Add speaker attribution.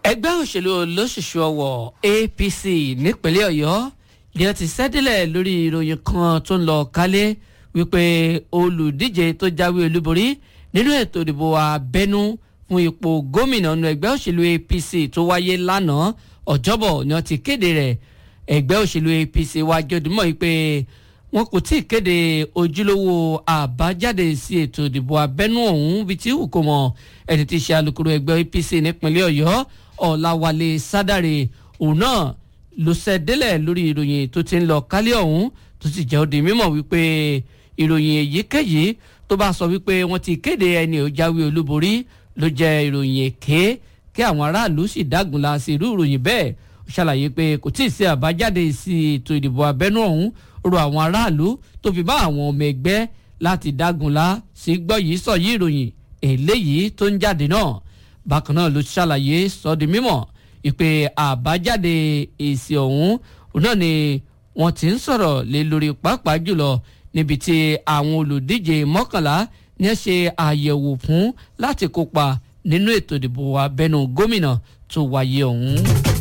Speaker 1: ẹgbẹ́ òṣèlú olóṣèṣù ọwọ́ apc nípínlẹ̀ ọ̀yọ́ ni wọ́n ti ṣẹ́dílẹ̀ lórí ìròyìn kan tó ń lọ kálé wípé olùdíje tó jáwé olúborí nínú ètò ìdìbò abẹ́nú fún ipò gómìnà nínú ẹgbẹ́ òṣèlú apc tó wáyé lánàá ọjọ́bọ̀ ni wọ́n ti kéde rẹ̀ ẹgbẹ́ òṣèlú apc wá jọdúnmọ́ yìí pé wọn kò tí ì kéde ojúlówó àbájáde sí ètò ìdìbò abẹ́nú ọ̀hún bíi tí wù kó mọ̀ ẹni tí í ṣe alukoro ẹgbẹ́ apc nípínlẹ̀ ọ̀yọ́ ọ̀làwálé sádàrè òun náà ló ṣẹ́délẹ̀ lórí ìròyìn tó ti ń lọ kálí ọ̀hún tó sì jẹ́ ó di mímọ̀ wípé ìròyìn èyíkéyìí tó bá sọ wípé wọ́n ti kéde ẹni ò jáwé olúborí ló jẹ́ ìròyìn èké kí àwọn aráàlú sì dágunlá sí irú ìròyìn bẹ́ẹ̀ ó ṣàlàyé pé kò tí ì sí àbájáde sí ètò ìdìbò abẹ́nú ọ̀hún rọ àwọn aráàlú tó fi bá àwọn ọmọ ẹgbẹ́ láti dágunlá sí gbọ́ yìí sọ yìí ìròyìn eléyìí tó ń jáde náà bákan náà ló ṣàlàyé sọ di mímọ̀ ìpè àbájáde èsì ọ̀hún náà ni wọ́n ti ń sọ̀rọ̀ lé lórí pàápàá jùlọ níbi tí àwọn olùdíje mọ́kànlá ní ṣe àyẹ̀wò fún láti kópa nínú ètò ìdìbò abẹ́nú gómìnà tó wáyé ọ̀hún.